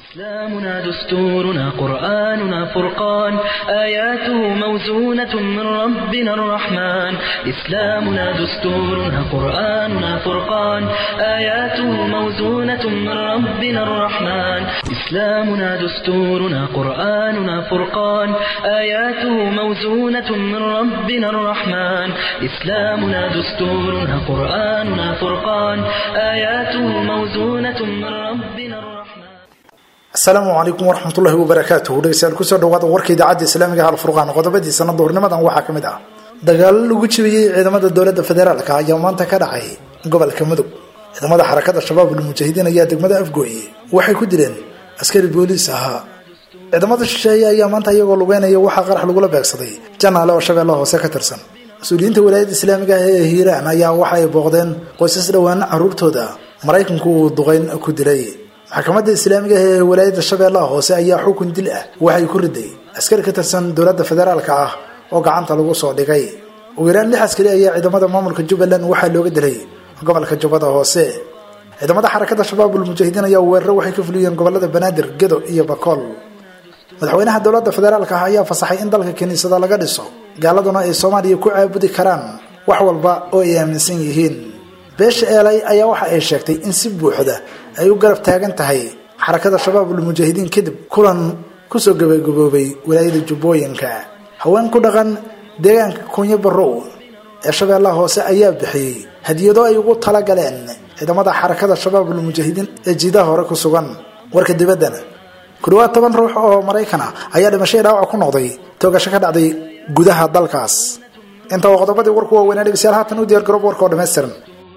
إسلامنا دستورنا قرآننا فرقان آياته موزونة من ربنا الرحمن إسلامنا دستورنا قرآننا فرقان آياته موزونة من ربنا الرحمن إسلامنا دستورنا قرآننا فرقان آياته موزونة من ربنا الرحمن إسلامنا دستورنا قرآننا فرقان آياته موزونة من ربنا الرحمن asalaamu calaykum waraxmatullahi wabarakaatuhu dhegeystayaal kusoo dhawaada warka idaacadda islaamiga hal furqaan qodobadiisana duhurnimadan waxaa ka mid ah dagaalo lagu jibiyey ciidamada dowladda federaalka ayaa maanta ka dhacay gobolka mudug ciidamada xarakada shabaab ulmujaahidiin ayaa degmada afgooye waxay ku dileen askari booliis ahaa ciidamada shisheeye ayaa maanta iyagoo lugeynaya waxaa qarax lagula beegsaday janaale oo shabeellaha hoose ka tirsan mas-uuliyiinta walaayadda islaamiga ah ee hiiraan ayaa waxa ay booqdeen qoysas dhowaana caruurtooda maraykanku uu duqeyn ku dilay maxkamadda islaamiga ah ee walaayadda shabeellaha hoose ayaa xukun dil ah waxay ku riday askari ka tirsan dowladda federaalka ah oo gacanta lagu soo dhigay ugu yaraan lix askari ayaa ciidamada maamulka jubbaland waxaa looga dilay gobolka jubbada hoose ciidamada xarakada shabaabul mujaahidiin ayaa weeraro waxay ka fuliyeen gobolada banaadir gedo iyo bakool madaxweynaha dowladda federaalka ah ayaa fasaxay in dalka kiniisada laga dhiso gaaladuna ay soomaaliya ku caabudi karaan wax walba oo ay aaminsan yihiin beesha eelay ayaa waxa ay sheegtay in si buuxda ay u garab taagan tahay xarakada shabaabul mujaahidiin kadib kulan kusoo gabagaboobay walaayada jubbooyinka haween ku dhaqan deegaanka kunyo barow ee shabeellaha hoose ayaa bixiyey hadiyado ay ugu talagaleen ciidamada xarakada shabaabul mujaahidiin ee jiidaha hore ku sugan warka dibaddana ku dhawaad toban ruux oo maraykan ah ayaa dhimashay dhaawac ku noqday toogasho ka dhacday gudaha dalkaas inta waa qodobadii warku waaweynaa dhegeystayaal haatan u diyaar garoob warka oo dhammaystiran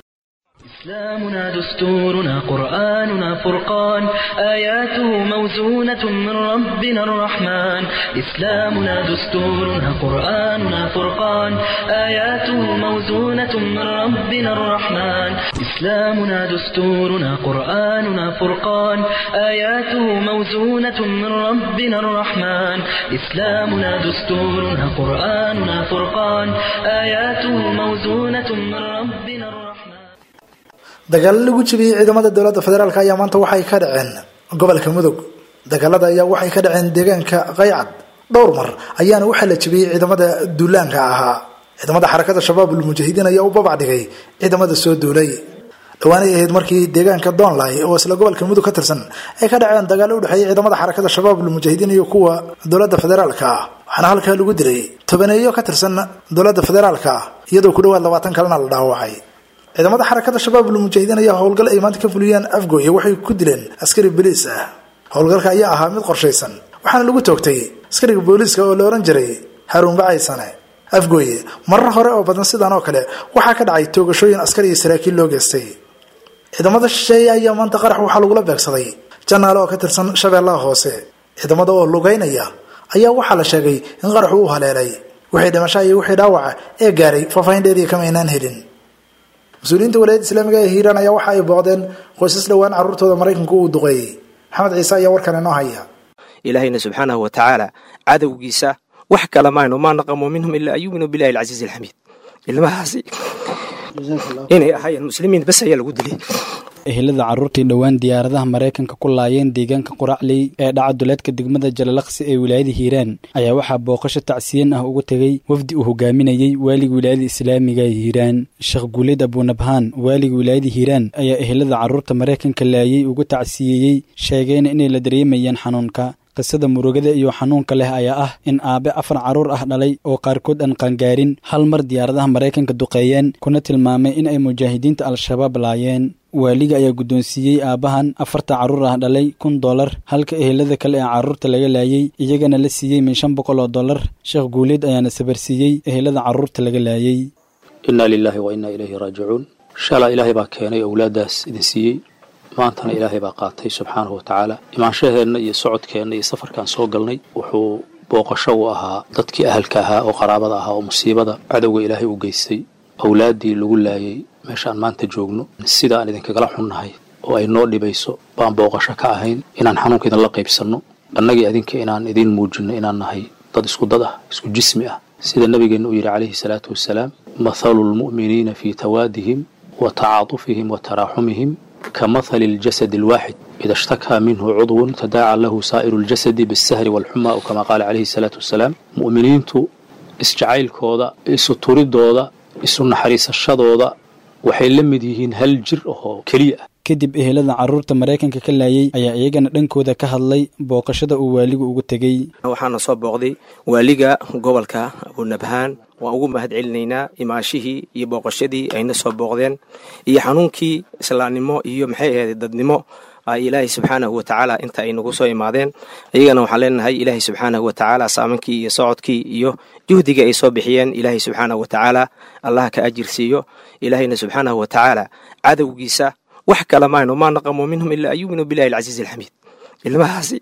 إسلامنا دستورنا قرآننا فرقان آياته موزونة من ربنا الرحمن إسلامنا دستورنا قرآننا فرقان آياته موزونة من ربنا الرحمن إسلامنا دستورنا قرآننا فرقان آياته موزونة من ربنا الرحمن إسلامنا دستورنا قرآننا فرقان آياته موزونة من ربنا الرحمن dagaalo lagu jibiyey ciidamada dowladda federaalk ayaa maanta waxay ka dhaceen gobolka mudug dagaalada ayaa waxay ka dhaceen deegaanka qaycad dhowr mar ayaana waxaa la jibiyey ciidamada duulaanka ahaa ciidamada xarakada shabaabul mujaahidiin ayaa u babac dhigay ciidamada soo duulay dhawaanay ahayd markii deegaanka doonlay oo isla gobolka mudug ka tirsan ay ka dhaceen dagaalo udhexeeyay ciidamada xarakada shabaabul mujaahidiin iyo kuwa dowladda federaalka ah waxaana halkaa lagu dilay tobaneeyo ka tirsan dowladda federaalka iyadoo ku dhawaad labaatan kalena la dhaawacay ciidamada xarakada shabaabul mujaahidiin ayaa howlgal ay maanta ka fuliyeen afgooye waxay ku dileen askari boliis ah howlgalka ayaa ahaa mid qorshaysan waxaana lagu toogtay askariga booliiska oo la ohan jiray haruun bacaysane afgooye marar hore oo badan sidan oo kale waxaa ka dhacay toogashooyin askar iyo saraakiil loo geystay ciidamada shisheeye ayaa maanta qarax waxaa lagula beegsaday janaale oo ka tirsan shabeellaha hoose ciidamada oo lugeynaya ayaa waxaa la sheegay in qaraxu u haleelay wixii dhimasha iyo wixii dhaawaca ee gaaray faahfaahin dheeriya kama aynaan helin mas-uuliyiinta walaayadda islaamiga ee hiiraan ayaa waxa ay booqdeen qoysas dhowaan carruurtooda maraykanku uu duqeeyey maxamed ciise ayaa warkan inoo haya ilaahayna subxaanahu wa tacaala cadowgiisa wax kale mayno maa naqamu minhum ilaa an yuuminuu billahi alcasiizi alxamiid ilmahaasi inay ahaayeen muslimiin bas ayaa lagu dilay ehelada carruurtii dhowaan diyaaradaha maraykanka ku laayeen deegaanka quracley ee dhaca duleedka degmada jalalaqsi ee wilaayada hiiraan ayaa waxaa booqasho tacsiyan ah uga tegey wafdi uu hogaaminayey waaliga wilaayada islaamiga ee hiiraan sheekh guuleed abunabhaan waaliga wilaayada hiiraan ayaa ehelada carruurta maraykanka laayay uga tacsiyeeyey sheegeen inay la dareemayeen xanuunka qisada murugada iyo xanuunka leh ayaa ah in aabe afar carruur ah dhalay oo qaarkood aan qaangaarin hal mar diyaaradaha maraykanka duqeeyeen kuna tilmaamay in ay mujaahidiinta al-shabaab laayeen waaliga ayaa guddoonsiiyey aabbahan afarta carruur ah dhalay kun dollar halka ehelada kale ee carruurta laga laayey iyagana la siiyey min shan boqol oo dollar sheekh guuleed ayaana sabarsiiyey ehelada carruurta laga laayey innaa lilaahi wa innaa ilayhi raajicuun shalaa ilaahay baa keenay owlaaddaas idin siiyey maantana ilaahay baa qaatay subxaanahu wa tacaala imaanshaheenna iyo socodkeenna iyo safarkaan soo galnay wuxuu booqasho u ahaa dadkii ahalka ahaa oo qaraabada ahaa oo musiibada cadowga ilaahay u geystay awlaaddii lagu laayay meeshaan maanta joogno sida aan idinkagala xunnahay oo ay noo dhibayso baan booqasho ka ahayn inaan xanuunka idinla qaybsanno annagii adinka inaan idiin muujinno inaan nahay dad isku dad ah isku jismi ah sida nabigeenna uu yidhi calayhi salaatu wasalaam mathalu lmu'miniina fii tawaadihim wa tacaatufihim wa taraaxumihim ka mathali اljasad اlwaaxid ida ishtakaa minhu cudwun tadaaca lahu saa'iru اljasadi biاsahri wاlxuma o kama qaala calayhi الsalaatu wasalaam mu'miniintu isjacaylkooda isu turidooda isu naxariisashadooda waxay la mid yihiin hal jir oo keliya ah kadib ehelada carruurta maraykanka ka laayay ayaa iyagana dhankooda ka hadlay booqashada uu waaligu ugu tegey waxaana soo booqday waaliga gobolka abunabhaan waan ugu mahad celinaynaa imaashihii iyo booqashadii ayna soo booqdeen iyo xanuunkii islaamnimo iyo maxay ahayd dadnimo ilaahay subxaanahu watacaala inta ay nagu soo imaadeen iyagana waxaan leenahay ilaahay subxaanahu watacaala saamankii iyo socodkii iyo juhdigii ay soo bixiyeen ilaahay subxaanahu watacaala allah ka ajir siiyo ilaahayna subxaanahu watacaala cadowgiisa wax kala mayno maa naqamo minhum ilaa an yuminuu billahi alcasiiz alxamiid ilmahaasi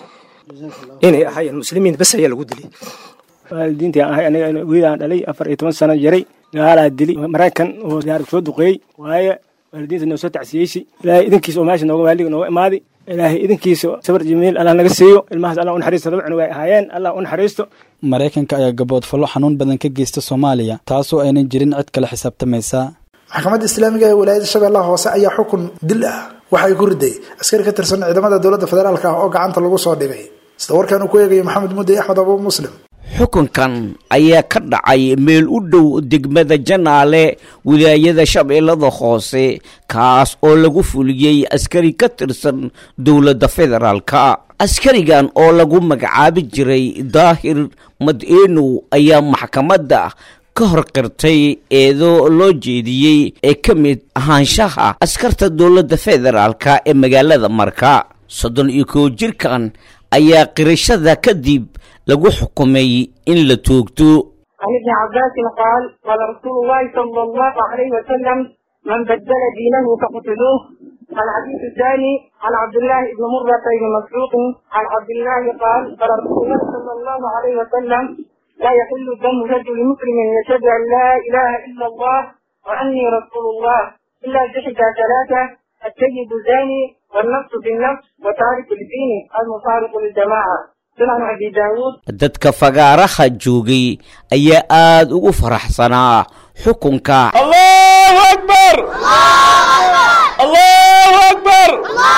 inay ahaayeen muslimiin bas ayaa lagu dilay waalidiintii aan ahay aniga wiilaan dhalay afar iyo toban sano jaray gaalaa dili maraykan oo diyaarad soo duqeeyey waaye waalidiinta noo soo tacsiyeysi ilaahay idinkiisa oo meesha nooga waaliga nooga imaaday ilaahay idinkiisa sabar jimiil allah naga siiyo ilmahaas allah u naxariisto laba cunug ay ahaayeen allah u naxariisto maraykanka ayaa gaboodfallo xanuun badan ka geysta soomaaliya taasoo aynan jirin cid kale xisaabtamaysa maxkamadda islaamiga ee walaayada shabeellaha hoose ayaa xukun dil ah waxa ay ku riday askari ka tirsan ciidamada dowladda federaalk ah oo gacanta lagu soo dhigay sida warkan uu ku eegayo maxamed mudde axmed abu muslim xukunkan ayaa ka dhacay meel u dhow degmada janaale wilaayada shabeellada hoose kaas oo lagu fuliyey askari ka tirsan dowladda federaalka askarigan oo lagu magacaabi jiray daahir mad-eenow ayaa maxkamadda ka hor qirtay eedoo loo jeediyey ee ka mid ahaanshaha askarta dowladda federaalka ee magaalada marka soddon iyo kow jirkan ayaa qirashada kadib lagu xukumay in la toogto عن ابن عباس قال قال رسول الله صلى الله عليه وسلم من بدل دينه فاقتلوه الحديث الثاني عن عبد الله بن مرة بن مسعود عن عبد الله قال قال رسول الله صلى الله عليه وسلم لا يحل دم رجل مسلم يشهد ان لا اله الا الله واني رسول الله الا بإحدى ثلاثه السيد الزاني والنفس بالنفس وتارك الدين المفارق للجماعه sunan abi daawuud dadka fagaaraha joogay ayaa aada ugu faraxsanaa xukunka allahu akbar allahu akbar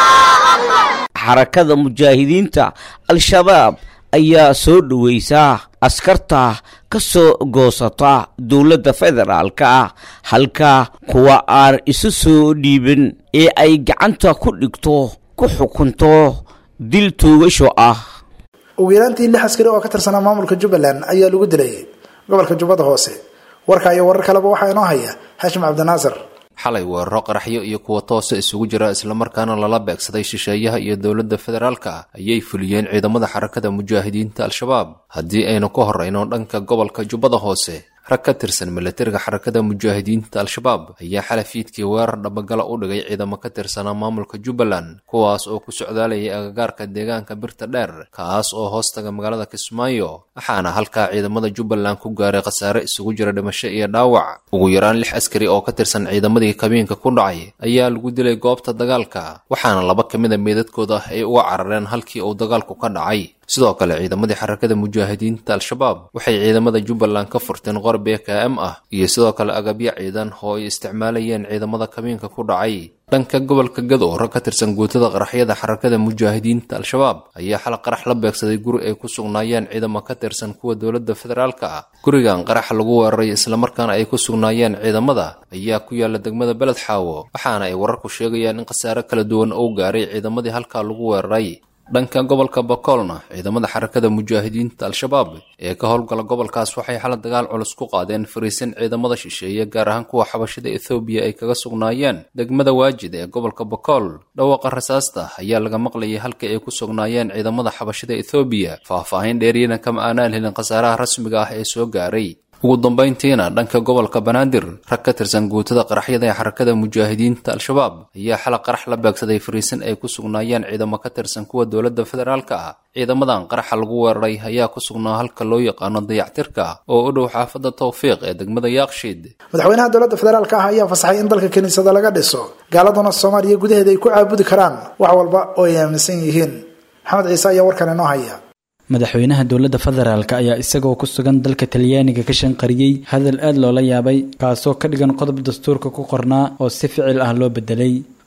xarakada mujaahidiinta al-shabaab ayaa soo dhoweysa askarta ka soo goosata dowladda federaalka ah halka kuwa aan isu soo dhiibin ee ay gacanta ku dhigto ku xukunto dil toogasho ah ugu yaraantii lix askari oo ka tirsanaa maamulka jubbaland ayaa lagu dilay gobolka jubbada hoose warka iyo warar kaleba waxaa inoo haya xaashim cabdinaasir xalay weeraro qaraxyo iyo kuwa toosa isugu jira islamarkaana lala beegsaday shisheeyaha iyo dowladda federaalka ayay fuliyeen ciidamada xarakada mujaahidiinta al-shabaab haddii aynu ka horrayno dhanka gobolka jubbada hoose rag ka tirsan milatariga xarakada mujaahidiinta al-shabaab ayaa xalafiidkii weerar dhabagala u dhigay ciidamo ka tirsanaa maamulka jubbaland kuwaas oo ku socdaalayay agagaarka deegaanka birta dheer kaas oo hoostaga magaalada kismaayo waxaana halkaa ciidamada jubbaland ku gaaray khasaare isugu jira dhimasho iyo dhaawac ugu yaraan lix askari oo ka tirsan ciidamadii kabiinka ku dhacay ayaa lagu dilay goobta dagaalka waxaana laba ka mid a meedadkooda ay uga carareen halkii uu dagaalku ka dhacay sidoo kale ciidamadii xarakada mujaahidiinta al-shabaab waxay ciidamada jubbaland ka furteen qor b k m ah iyo sidoo kale agabyo ciidan oo ay isticmaalayeen ciidamada kabiinka ku dhacay dhanka gobolka gadow rag ka tirsan guutada qaraxyada xarakada mujaahidiinta al-shabaab ayaa xal qarax la beegsaday guri ay ku sugnaayeen ciidamo ka tirsan kuwa dowladda federaalka ah gurigan qarax lagu weeraray islamarkaana ay ku sugnaayeen ciidamada ayaa ku yaala degmada beled xaawo waxaana ay wararku sheegayaan in khasaare kala duwan uu gaaray ciidamadii halkaa lagu weeraray dhanka gobolka bakoolna ciidamada xarakada mujaahidiinta al-shabaab ee ka howlgala gobolkaas waxay xala dagaal culus ku qaadeen fariisin ciidamada shisheeye gaar ahaan kuwa xabashada ethoobiya ay kaga sugnaayeen degmada waajid ee gobolka bakool dhawaaqa rasaasta ayaa laga maqlayay halka ay ku sugnaayeen ciidamada xabashada ethoobiya faah-faahin dheeriyana kama aanaan helin khasaaraha rasmiga ah ee soo gaaray ugu dambayntiina dhanka gobolka banaadir rag ka tirsan guutada qaraxyada ee xarakada mujaahidiinta al-shabaab ayaa xala qarax la beegsaday fariisin ay ku sugnaayeen ciidamo ka tirsan kuwa dowladda federaalka ah ciidamadan qaraxa lagu weeraray ayaa ku sugnaa halka loo yaqaano dayactirka oo u dhow xaafadda tawfiiq ee degmada yaaqshiid madaxweynaha dowladda federaalka ah ayaa fasaxay in dalka kiniisada laga dhiso gaaladuna soomaaliya gudaheeda ay ku caabudi karaan wax walba oo ay aaminsan yihiin maxamed ciise ayaa warkan inoo haya madaxweynaha dowladda federaalk ayaa isagoo ku sugan dalka talyaaniga ka shanqariyey hadal aad loola yaabay kaasoo ka dhigan qodob dastuurka ku qornaa oo si ficil ah loo bedelay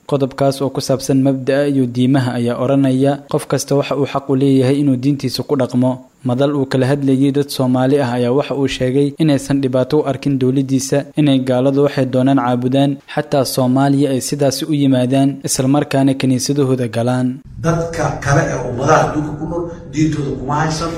qodobkaas oo ku saabsan mabda'a iyo diimaha ayaa odhanaya qof kasta waxa uu xaq u leeyahay inuu diintiisa ku dhaqmo madal uu kala hadlayay dad soomaali ah ayaa waxa uu sheegay inaysan dhibaato u arkin dowladdiisa inay gaaladu waxay doonaan caabudaan xataa soomaaliya ay sidaasi u yimaadaan islamarkaana kiniisadahooda galaan dadka kale ee ummadaha adduunka ku nool diintooda kuma haysano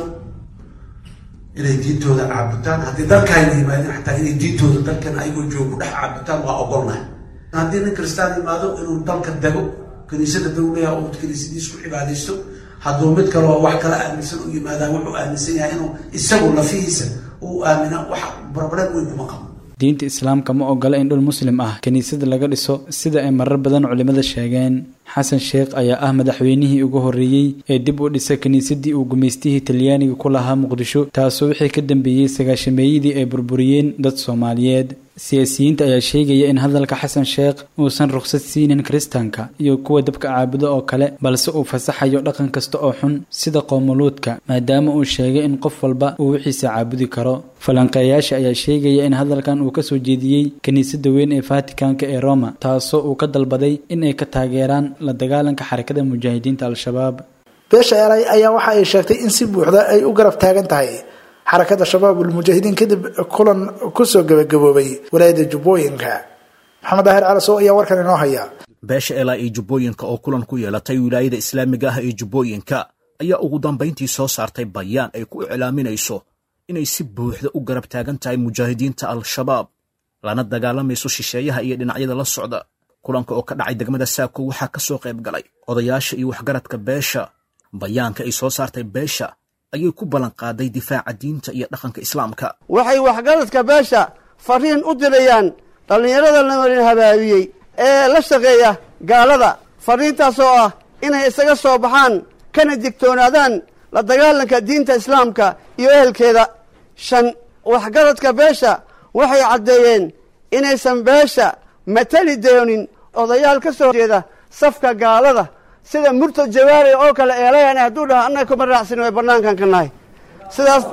inay diintooda caabutaan haddii dalkaayna yimaadeen xataa inay diintooda dalkan ayagoo joogo ku dhex caabutaan waa ogolnahay haddii nin kristaan yimaado inuu dalka dego kiniisada dowlaha oo kiniisadiis ku cibaadaysto hadduu mid kaleo wax kala aaminsan u yimaadaa wuxuu aaminsan yahay inuu isagu lafihiisa uu aamina wax barbareed weyn kuma qabo diinta islaamka ma ogola in dhul muslim ah kiniisada laga dhiso sida ay marar badan culimmada sheegeen xasan sheekh ayaa ah madaxweynihii ugu horreeyey ee dib u dhisa kiniisadii uu gumaystihii talyaaniga ku lahaa muqdisho taasoo wixii ka dambeeyey sagaashameeyadii ay burburiyeen dad soomaaliyeed siyaasiyiinta ayaa sheegaya in hadalka xasan sheekh uusan rukhsad siinin kiristaanka iyo kuwa dabka caabudo oo kale balse uu fasaxayo dhaqan kasta oo xun sida qoomuluudka maadaama uu sheegay in qof walba uu wixiisa caabudi karo falanqeeyaasha ayaa sheegaya in hadalkan uu kasoo jeediyey kiniisadda weyn ee fatikanka ee roma taasoo uu ka dalbaday in ay ka taageeraan la dagaalanka xarakada mujaahidiinta al-shabaab beesha eray ayaa waxa ay sheegtay in si buuxda ay u garab taagan tahay xarakada shabaabul mujaahidiin kadib kulan kusoo gabagaboobay walaayada jubbooyinka maxamed daahir calasow ayaa warkan inoo haya beesha elaa iyo jubbooyinka oo kulan ku yeelatay wilaayada islaamiga ah ee jubbooyinka ayaa ugu dambayntii soo saartay bayaan ay ku iclaaminayso inay si buuxda u garab taagan tahay mujaahidiinta al-shabaab lana dagaalamayso shisheeyaha iyo dhinacyada la socda kulanka oo ka dhacay degmada saako waxaa ka soo qayb galay odayaasha iyo waxgaradka beesha bayaanka ay soo saartay beesha ayay ku ballan qaaday difaaca diinta iyo dhaqanka islaamka waxay waxgaradka beesha fariin u dirayaan dhallinyarada lamarin habaabiyey ee la shaqeeya gaalada fariintaas oo ah inay isaga soo baxaan kana digtoonaadaan la dagaalanka diinta islaamka iyo ehelkeeda shan waxgaradka beesha waxay caddeeyeen inaysan beesha matali doonin odayaal ka soo jeeda safka gaalada sida murtad jawaari oo kale eelayan hadduu dhaha annaga kuma raacsin way bannaankan ka nahay sidaas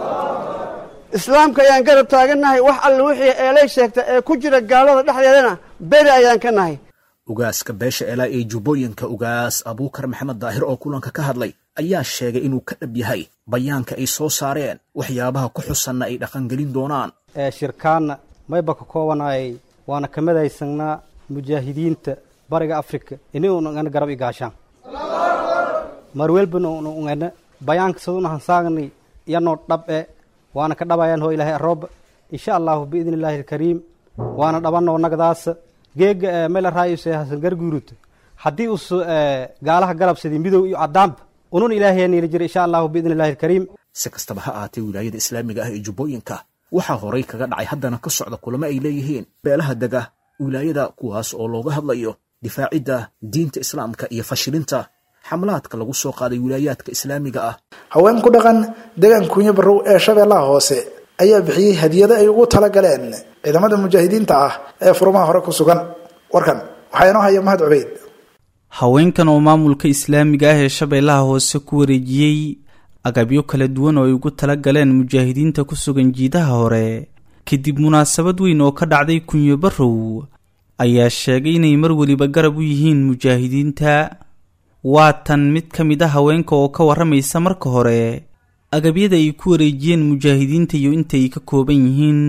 islaamka ayaan garab taagannahay wax alle wixii eelay sheegta ee ku jira gaalada dhexdeedana beri ayaan ka nahay ugaaska beesha elaa ee jubbooyinka ugaas abuukar maxamed daahir oo kulanka ka hadlay ayaa sheegay inuu ka dhab yahay bayaanka ay soo saareen waxyaabaha ku xusanna ay dhaqangelin doonaan shirkaanna mayba ka koobanayay waana ka midaysanaa mujaahidiinta bariga afrika inuunangana garab igaashaan marwelbana ungana bayaanka saduna hansaagni yanoo dhab e waana ka dhabayaan hoo ilaahay arooba insha allahu biidni illaahi alkariim waana dhabanoo nagdaasa geega mela raayuse hasan garguurut haddii us gaalaha garabsadi midow iyo caddaanba unun ilaahay niila jira insha allahu biidni illahi alkariim si kastaba ha ahaatee wilaayada islaamiga ah ee jubbooyinka waxaa horay kaga dhacay haddana ka socda kulamo ay leeyihiin beelaha dega wilaayada kuwaas oo looga hadlayo difaacidda diinta islaamka iyo fashilinta xamlaadka lagu soo qaaday wilaayaadka islaamiga ah haween ku dhaqan deegaan kuunyo barrow ee shabeellaha hoose ayaa bixiyey hadiyado ay ugu talagaleen ciidamada mujaahidiinta ah ee furmaha hore ku sugan warkan waxaa inoo haya mahad cubeyd haweenkan oo maamulka islaamiga ah ee shabeellaha hoose ku wareejiyey agabyo kala duwan oo ay ugu tala galeen mujaahidiinta ku sugan jiidaha hore kadib munaasabad weyn oo ka dhacday kunyo barrow ayaa sheegay inay mar weliba garab u yihiin mujaahidiinta waa tan mid ka mid a haweenka oo ka warramaysa marka hore agabyada ay ku wareejiyeen mujaahidiinta iyo inta ay ka kooban yihiin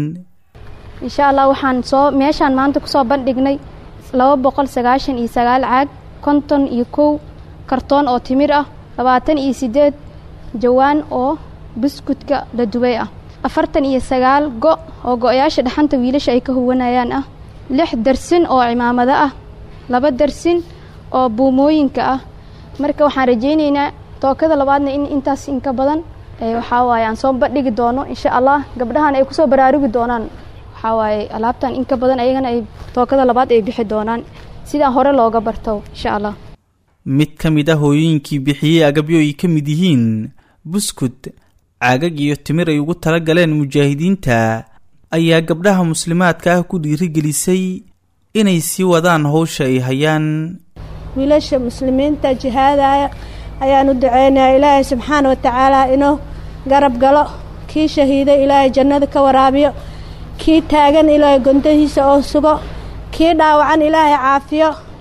insha allah waxaan soo meeshaan maanta kusoo bandhignay laba boqol sagaashan iyo sagaal caag konton iyo kow kartoon oo timir ah labaatan iyo siddeed jawaan oo buskudka la dubay ah afartan iyo sagaal go' oo go-yaasha dhaxanta wiilasha ay ka huwanayaan ah lix darsin oo cimaamado ah laba darsin oo buumooyinka ah marka waxaan rajaynaynaa tookada labaadna in intaas inka badan waxaa waaye aan soo bandhigi doono insha allah gabdhahan ay kusoo baraarugi doonaan waxaa waaye alaabtan inka badan ayagana ay tookada labaad ay bixi doonaan sidaan hore looga barto insha allah mid ka mid ah hooyooyinkii bixiyey agabyo ay ka mid yihiin buskud caagag iyo timir ay ugu tala galeen mujaahidiinta ayaa gabdhaha muslimaadka ah ku dhiirigelisay inay sii wadaan howsha ay hayaan wiilasha muslimiinta jihaadaya ayaan u duceynaya ilaahay subxaana wa tacaala inuu garab galo kii shahiiday ilaahay jannada ka waraabiyo kii taagan ilaahay gondahiisa oo sugo kii dhaawacan ilaahay caafiyo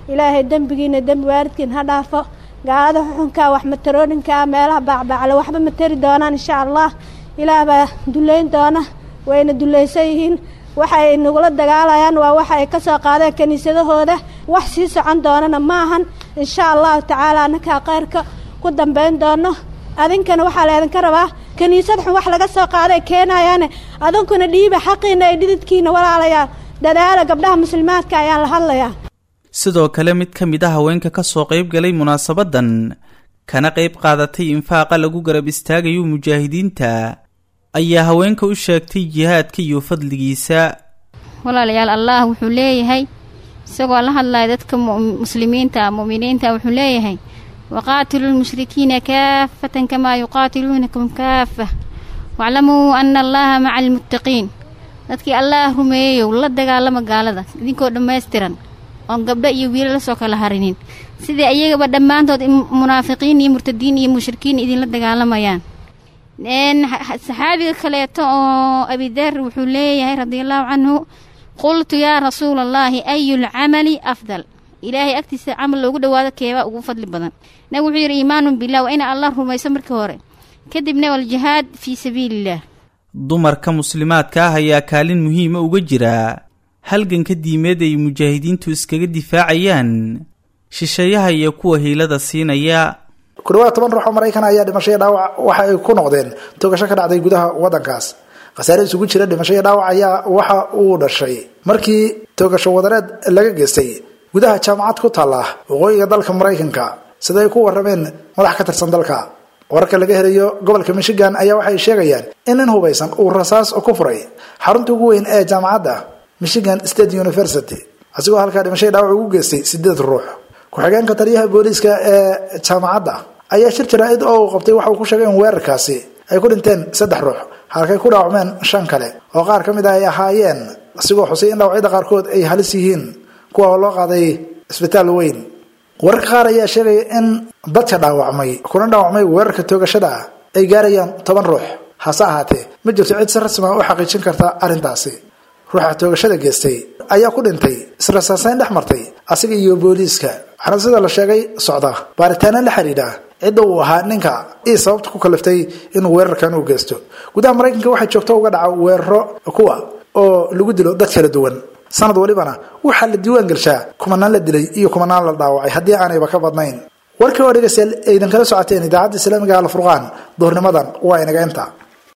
ilaahay dembigiina dembi waalidkiin ha dhaafo gaalada xuxunkaa wax matarooninkaa meelaha baacbaacle waxba ma tari doonaan insha allah ilaah baa duleyn doona wayna dulaysan yihiin waxay nagula dagaalayaan waa waxa ay ka soo qaadeen kiniisadahooda wax sii socon doonana ma ahan insha allahu tacaala annakaa khayrka ku dambayn doono adinkana waxaa laydinka rabaa kiniisad xun wax laga soo qaaday keenayaane adinkuna dhiiba xaqiina ay dhididkiina walaalayaa dadaala gabdhaha muslimaadka ayaan la hadlayaa sidoo kale mid ka mid a haweenka ka soo qayb galay munaasabadan kana qayb qaadatay infaaqa lagu garab istaagayo mujaahidiinta ayaa haweenka u sheegtay jihaadka iyo fadligiisa walaalayaal allah wuxuu leeyahay isagoo la hadlaya dadka muslimiinta mu'miniinta wuxuu leeyahay waqaatiluu lmushrikiina kaafatan kamaa yuqaatiluunakum kaafa waclamuu ana allaha maca almuttaqiin dadkii allaah rumeeyeyow la dagaalama gaalada idinkoo dhammaystiran oon gabdho iyo wiila lasoo kala harinin sidai ayagaba dhammaantood munaafiqiin iyo murtadiin iyo mushrikiin idinla dagaalamayaan saxaabiga kaleeto oo abidar wuxuu leeyahay radiallahu canhu qultu yaa rasuula allaahi ayu lcamali afdal ilaahay agtiisa camal loogu dhawaado keebaa ugu fadli badan nabig wuxuu yidhi iimaanun bilah waa ina allah rumayso markii hore kadibna waljihaad fii sabiiliillah dumarka muslimaadka ah ayaa kaalin muhiima uga jira halganka diimeed ay mujaahidiintu iskaga difaacayaan shisheeyaha iyo kuwa hiilada siinaya ku dhawaad toban ruux oo maraykan ayaa dhimasho iyo dhaawac waxa ay ku noqdeen togasho ka dhacday gudaha waddankaas khasaare isugu jira dhimasho iyo dhaawac ayaa waxa uu dhashay markii togasho wadareed laga geystay gudaha jaamacad ku taalla waqooyiga dalka maraykanka sida ay ku warrameen madax ka tirsan dalka wararka laga helayo gobolka michigan ayaa waxay sheegayaan in nin hubaysan uu rasaas ku furay xarunta ugu weyn ee jaamacadda michigan state university asigoo halkaa dhimasho iyo dhaawac ugu geystay sideed ruux ku-xigeenka taliyaha booliiska ee jaamacadda ayaa shir jaraa-id oo uu qabtay waxa uu ku sheegay in weerarkaasi ay ku dhinteen saddex ruux halkay ku dhaawacmeen shan kale oo qaar ka mid ah ay ahaayeen asigoo xusay in dhaawacyada qaarkood ay halis yihiin kuwa oo loo qaaday isbitaal weyn wararka qaar ayaa sheegaya in dadka dhaawacmay kuna dhaawacmay weerarka toogashada ah ay gaarayaan toban ruux hase ahaatee ma jirto cid si rasmi ah u xaqiijin karta arrintaasi ruuxa toogashada geystay ayaa ku dhintay israsaasayn dhex martay asiga iyo booliiska waxaana sida la sheegay socda baaritaano la xidhiidha cidda uu ahaa ninka ii sababta ku kaliftay inuu weerarkan u geysto gudaha maraykanka waxaa joogto uga dhaca weeraro kuwa oo lagu dilo dad kala duwan sanad walibana waxaa la diiwaan gelshaa kumanaan la dilay iyo kumanaan la dhaawacay haddii aanayba ka badnayn warkii oo dhegeystayaal aydan kala socoteen idaacadda islaamiga alfurqaan duhurnimadan waa inaga inta